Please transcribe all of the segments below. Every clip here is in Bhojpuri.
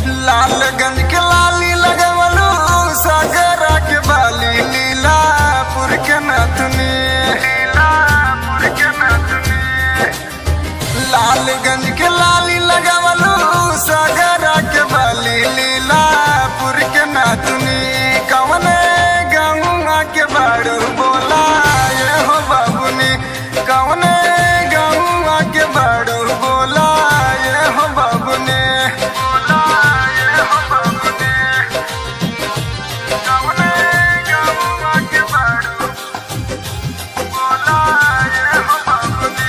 लालगंज के लाली लगवलू सागरा के बाली लीलापुर के नथनी लीलापुर के नथनी लालगंज के लाली लगवलू सागरा के बाली लीलापुर के नथनी कवने गौआ के बाड़ू बोला ये हो बाबुनी कवने गौआ के बाड़ू बोला ये हो बाबुनी बोला ये हो बाबुनी कवने गौआ के बाड़ू बोला ये हो बाबुनी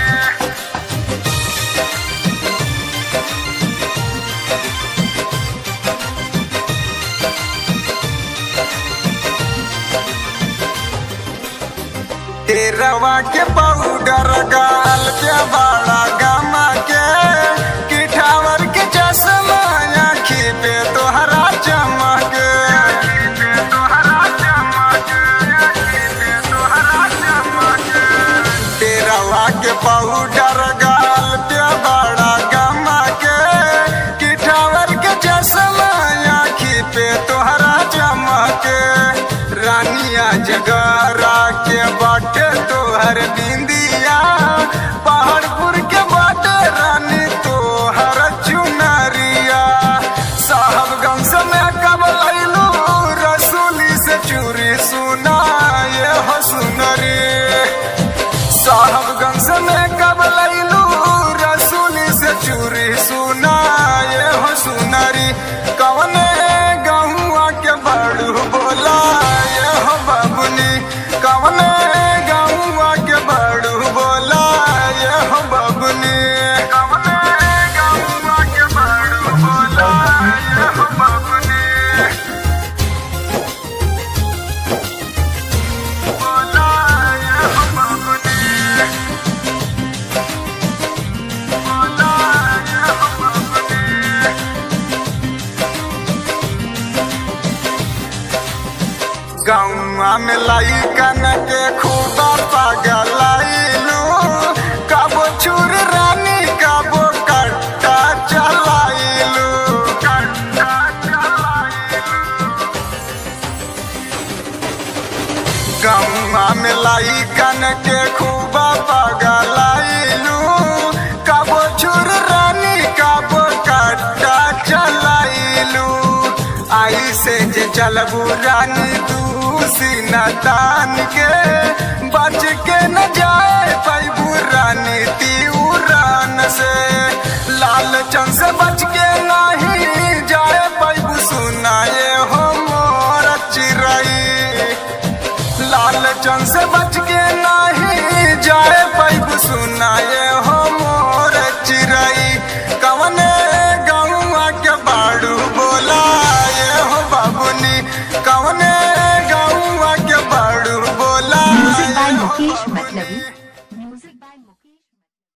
तेरवा के पाउडर गाल के बड़ा गमा के किठावर के चश्मा आखी पे तोहरा चमक तेरवा के पाउडर गाल के बड़ा गमा के किठावर के चश्मा आखी पे तोहरा चमक रानिया जगरा के बाटे तोहर बिंदिया पहाड़पुर के बाटे रानी तोहर चुनरिया साहबगंज में कब लैलू रसूली से चूरी सुना ये हो सुनरी साहबगंज में कब लैलू रसूली से चूरी सुना ये हो सुनरी कवने गहुआ के बड़ू बोला ये हो बाबुनी कवने गहुआ के बड़ू बोला ये हो बाबुनी कवने गहुआ के बड़ू बोला ये हो बाबुनी बोला ये हो बाबुनी बोला ये हो बाबुनी गौआ में लाई कन के खूबा पगलाइलू कबो छुर रानी कबो कट्टा चलाइलू कट्टा चलाइलू गौआ में लाई कन के खूबा पगलाइलू कबो छुर रानी कबो कट्टा चलाइलू आई से जे चलबू रानी दूसी न तान के बच के न जाए पैबू रानी तीउरान से लाल चंद से बच के नहीं जाए पैबू सुनाए हो मोर चिरई लाल चंद से बच के नहीं जाए पैबू सुनाए हो मोर चिरई कवने गौआ के बाड़ू बोला ये हो बाबुनी कवने गौआ के बाड़ू बोला म्यूजिक बाय ये हो मुकेश बाबुनी। मतलबी